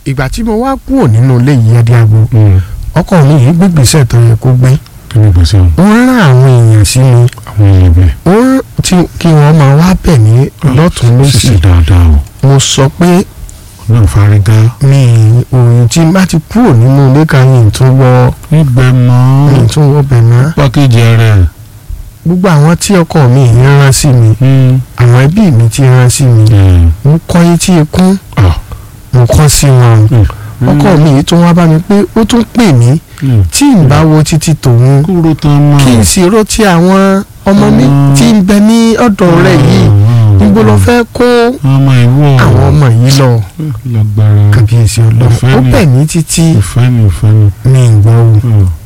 ìgbà tí mo wá kúrò nínú ilé yìí ẹdíàgbò Mm. ọkọ mi yìí gbégbèsè tó yẹ kó gbé kí ni gbèsè o ó ń rán àwọn èèyàn sí mi àwọn èèyàn bẹ́ẹ̀. ó ń tí kí wọ́n máa wá bẹ̀ mí lọ́tún lọ́sì ṣiṣẹ́ dáadáa o mo sọ pé náà fárígá. mi òòyìn tí n bá ti kúrò nínú ilé kan yìí tún wọ ibẹ̀ mọ́ yìí tún wọ bẹ̀ mọ́ pákéjì rẹ̀. gbogbo àwọn tí ọkọ mi yìí rán sí mi àwọn ẹbí mi ti rán sí mi mo kọ́ etí ikún mo kọ́ sí wọn ọkọ mi yìí tún wá bá mi pé ó tún pè mí tí n bá wo títí tòun kúrò tán mọ́. kí n sì rò tí àwọn ọmọ mi Mm. tí ń bẹ ní ọ̀dọ̀ rẹ̀ yìí níbo ló fẹ́ kó ọmọ ìwọ àwọn ọmọ yìí lọ lágbára kàbíyèsí ọlọ́run Ìfẹ́ ó ni. bẹ̀ mí títí ìfẹ́ ni ìfẹ́ ni. mi ń gbọ́ o Mm.